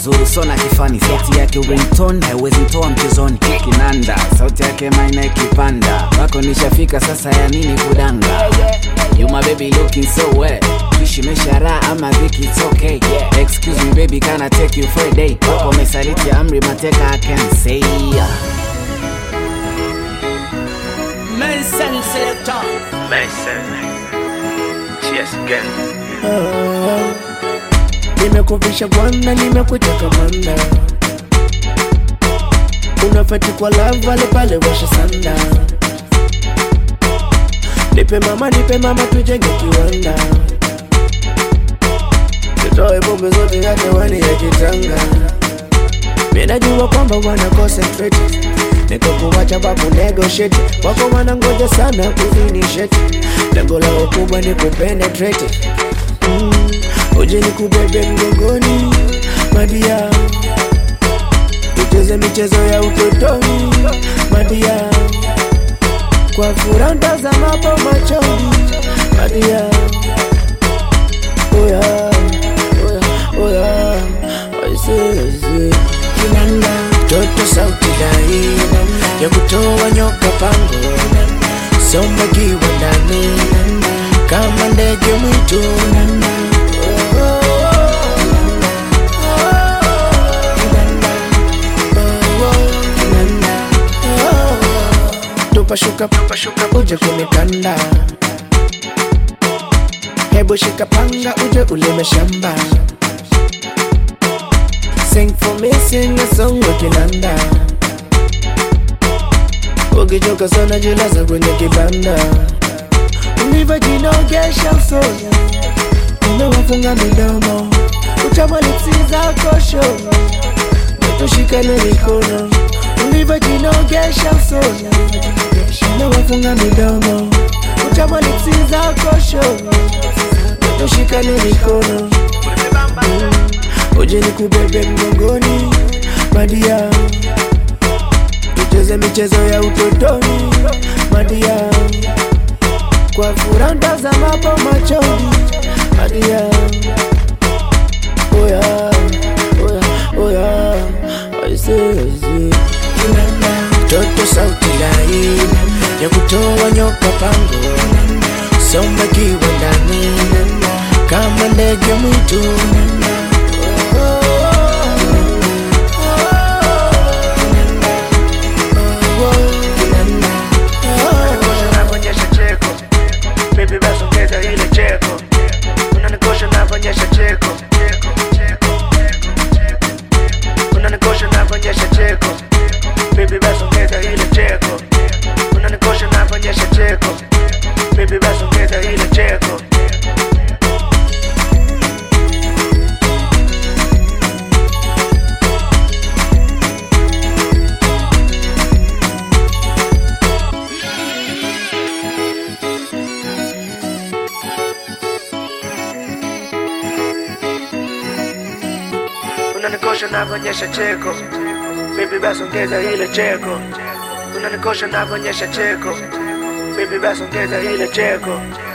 mzuri sona kifani sauti yake ringtone haiwezi toa mchezoni kinanda sauti yake maina ikipanda wako nishafika sasa ya nini kudanga You my baby looking so well Kishi meshara ama dhiki it's okay yeah. Excuse me baby can I take you for a day Wako mesaliti amri mateka I can say Nelson Selector. Mason. Cheers again. nimekuvisha bwana nimekuteka bwana unafeti kwa lava pale pale washa sanda nipe mama nipe mama tujenge kiwanda tutoe bombe zote ya hewani ya kitanga minajua kwamba wana concentrate nikokuwacha babu negotiate wako wanangoja sana kuvinisheti lengo lao kubwa ni kupenetrate mm. uje ni kubebe mgongoni madia tucheze michezo ya utotoni madia kwa furaha ntazamapo machoni madia oya oya oya aisee kinanda toto sauti dai ya kutoa nyoka pango somba kiwa ndani kama ndege mwitu tupashuka tupashuka uje kunikanda hebu shika panga uje ulime shamba Sing for me, sing a song wakinanda ukichoka sana jilaza kwenye kibanda ulivyojinogesha usoni umewafunga midomo utamwalipsi zako show tushikane mikono ulivyojinogesha usoni umewafunga midomo utamwalipsi zako show tushikane mikono uje nikubebe mgongoni madia tucheze michezo ya utotoni madia kwa furaha ntazamapo machoni madia oya oya oya aisee toto sauti lai ya kutoa nyoka pango somba kiwa ndani kama ndege mwitu Unanikosha cheko. Baby basi ongeza ile cheko. Unanikosha navonyesha cheko. Unanikosha navonyesha cheko. Baby basi ongeza ile cheko. Unanikosha navonyesha cheko. Baby basi ongeza ile cheko. unanikosha navonyesha cheko baby basi ongeza ile cheko unanikosha navonyesha cheko baby basi ongeza ile cheko